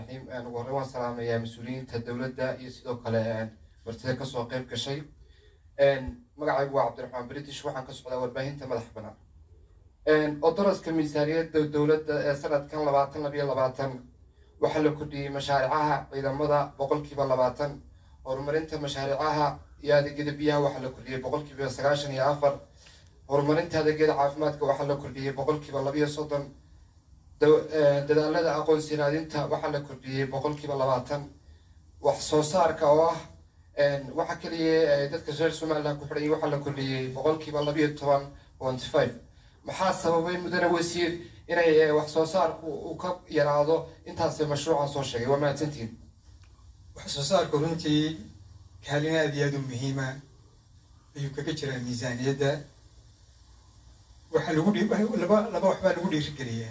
raxiim ugu horreyn waan salaamayaa mas-uuliyiinta dowladda iyo sidoo kale martida kasoo qayb gashay magacaygu waa cabdiraxmaan british waxaan ka socdaa warbaahinta madax banaan oo daraska miisaaniyadda dowladda ee sanadkan labaatan labiyo labaatan waxaa la kordhiyey mashaaricaha ciidamada boqolkiiba labaatan horumarinta mashaaricaha iyo adeegyada biyaha waxaa la kordhiyey boqolkiiba sagaashan iyo afar horumarinta adeegyada caafimaadka waxaa la kordhiyey boqolkiiba labiyo soddon dadaalada aqoonsi raadinta waxaa la kordhiyey boqolkiiba labaatan wax soo saarka oo ah waxa keliya dadka reer somaliland ku xidhay waxaa la kordhiyey boqolkiiba labiyo toban point five maxaa sababay mudane wasiir inay wax soo saarku uu ka yaraado intaas mashruucan soo sheegay waa mahadsantihin wax soo saarku runtii kaalin aad iyo aad u muhiima ayuu kaga jiraa miisaaniyadda waxaa lagu laba laba waxbaa lagu dhiirigeliyaa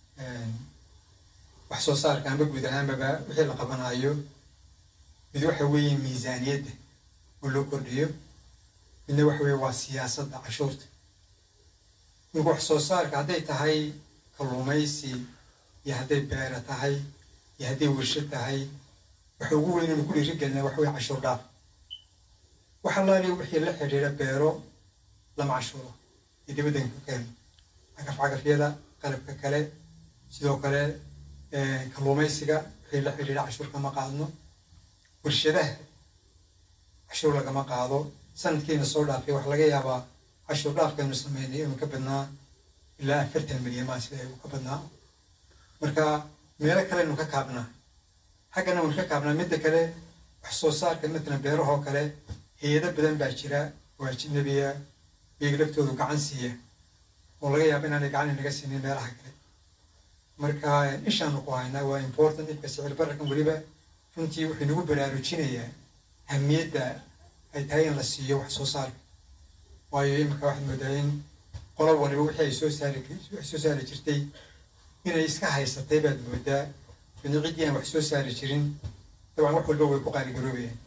wax soo saarka amba guud ahaanbaba wixii la qabanaayo mid waxa weeye miisaaniyadda oo loo kordhiyo midna waxa weeye waa siyaasadda cashuurta marka wax soo saarka hadday tahay kalluumaysi iyo hadday beera tahay iyo hadday warsho tahay waxa ugu weyn inu ku dhiirigelina waxa weye cashuur dhaaf wax allaali wixii la xidhiidha beero lama cashuuro iyo dibaddanka keeno cagaf cagafyada qalabka kale sidoo kale kalluumaysiga wixii la xidhiidha cashuur kama qaadno warshadaha cashuur lagama qaado sanadkiina soo dhaafay waxa laga yaabaa cashuur dhaafkaynu sameynay inuu ka badnaa ilaa afartan milyan maa sida uu ka badnaa marka meelo kalenu ka kaabnaa xaggana waynu ka kaabnaa midda kale wax soo saarka matalan beerahoo kale hay-ado badan baa jira oo ajnabiya iyaga laftoodu gacan siiya oo laga yaaba inaanay gacan inaga siinin meelaha kale marka ishaanu ku haynaa waa important dhibka sicir bararkan weliba runtii wuxuu nagu baraarujinayaa hamiyadda ay tahay in la siiyo wax soo saarka waayo iminka waxaad moodaa in qolo waliba wixii ay soo saari wax soo saari jirtay inay iska haysatay baad moodaa midna ciddii aan wax soo saari jirin dabcan wax walba way ku qaaligaroobayaan